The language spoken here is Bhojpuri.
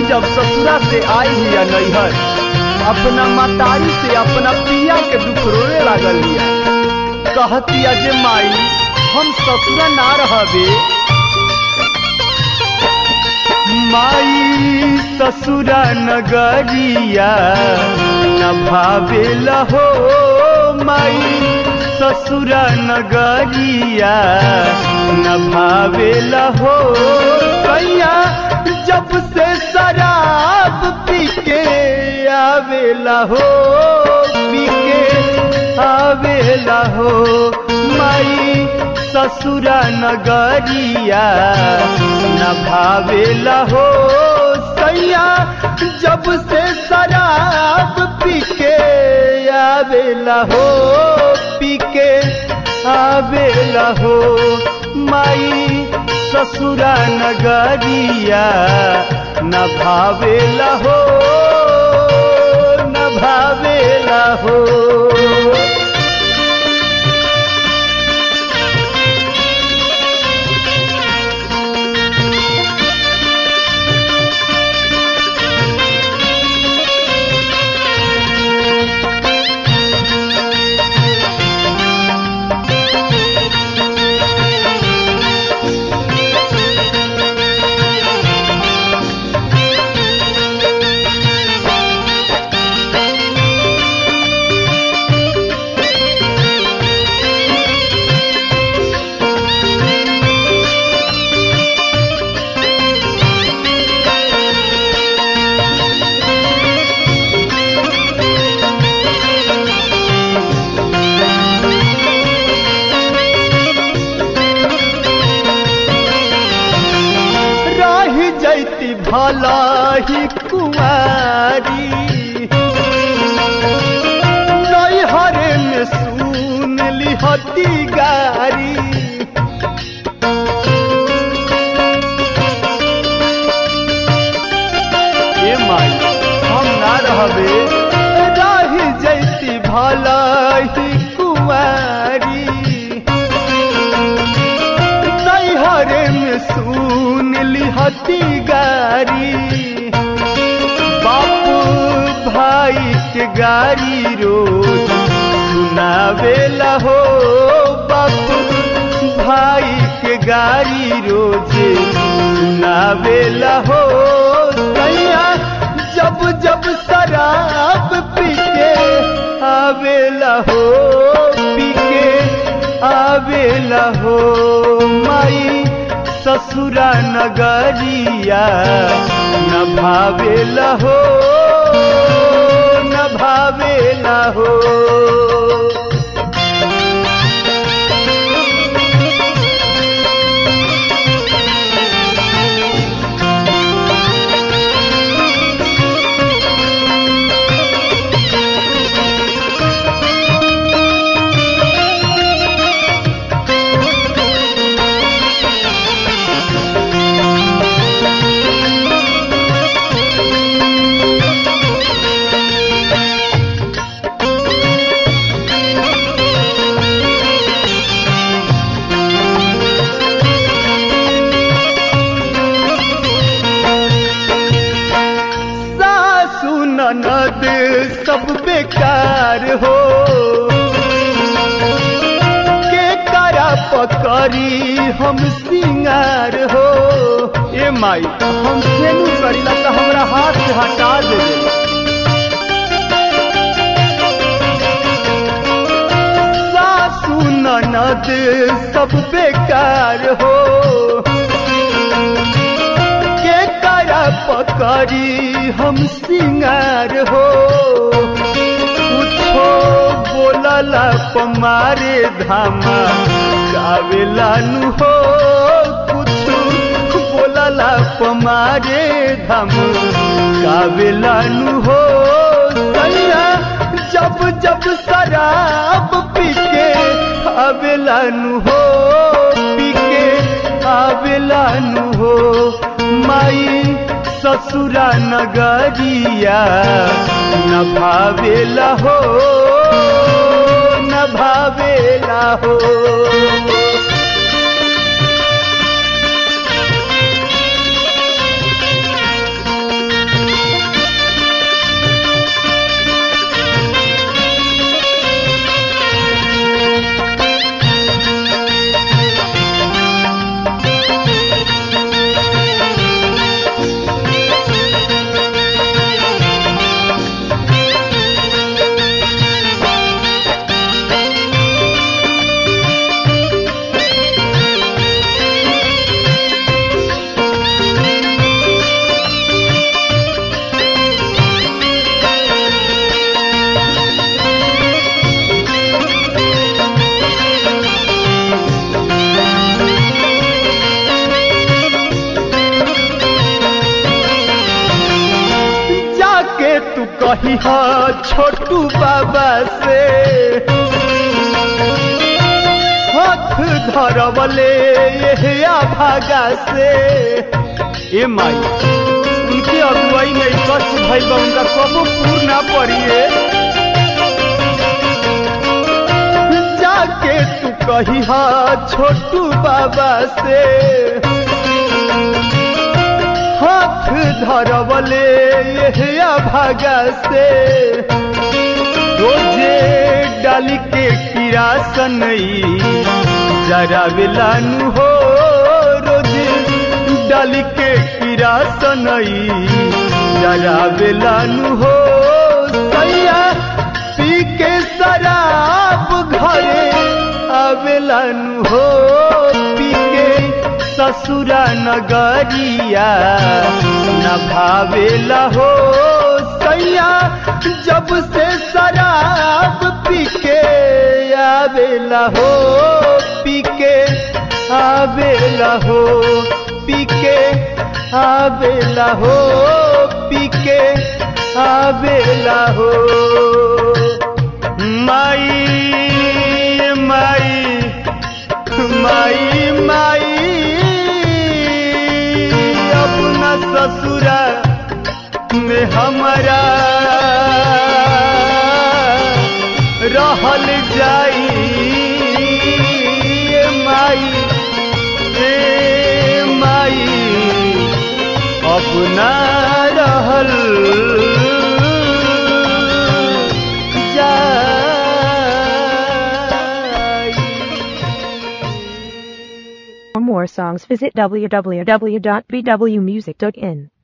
जब ससुरा से आई हिया नैहर अपना मतारी से अपना पिया के दुख रोने लागल हिया कहतिया जे माई हम ससुरा ना रहबे माई ससुरा नगरिया न भावेला हो माई ससुरा नगरिया न भावेला हो कैया जब से शराब पी के आवेला हो पी के आवेला हो माई ससुरा नगरिया न भावेला हो सैया जब से शराब पी के आवेला हो पी के आवेला हो माई ससुरा नगरिया न भावेला हो न भावेला हो रही जैती भला ही कुमारी नैहरे में सुन लिहती गारी ए माई हम ना रहबे रही जैती भला ही कुमारी नैहरे में सुन लिहती गारी बापू भाई के गारी रोज सुनावेला हो बापू भाई के गारी रोज सुनावेला हो सैया जब जब शराब पी के आवेला हो पी के आवेला हो माई ससुरा नगरिया न भावेला हो न भावेला हो सासु ननद सब बेकार हो के करा पकड़ी हम सिंगार हो ए माई हम सेनु करीला तो हमरा हाथ से हटा दे सासु ननद सब बेकार हो के करा पकड़ी हम सिंगार हो कुछो बोलला पमारे धामा गावेला नु हो कुछ बोलला पमारे धाम गावेला नु हो सैया जब जब शराब पी के आवेला नु हो पी के आवेला नु हो माई ससुरा नगरिया न भावेला हो न भावेला हो कही हा छोटू बाबा से हाथ धरवले ये भागा से ए माई उनके अगुवाई में कष्ट भइल बा उनका कबो पूर ना पड़िए जाके तू कही हा छोटू बाबा से हाथ धरवले ये भागा से रोजे डाली के किरासन जरा बेलानु हो रोजे डाली के किरासन जरा बेलानु हो सैया पी के शराब घरे आवेलानु हो पी के ससुरा नगरिया न भावेला हो सैया जब से शराब पी के आवेला हो पी के आवेला हो पी के आवेला हो पी के आवेला हो माई माई माई माई अपना ससुरा में हमारा रहल जाई ए माई ए माई अपना रहल जाई For more songs visit www.bwmusic.in.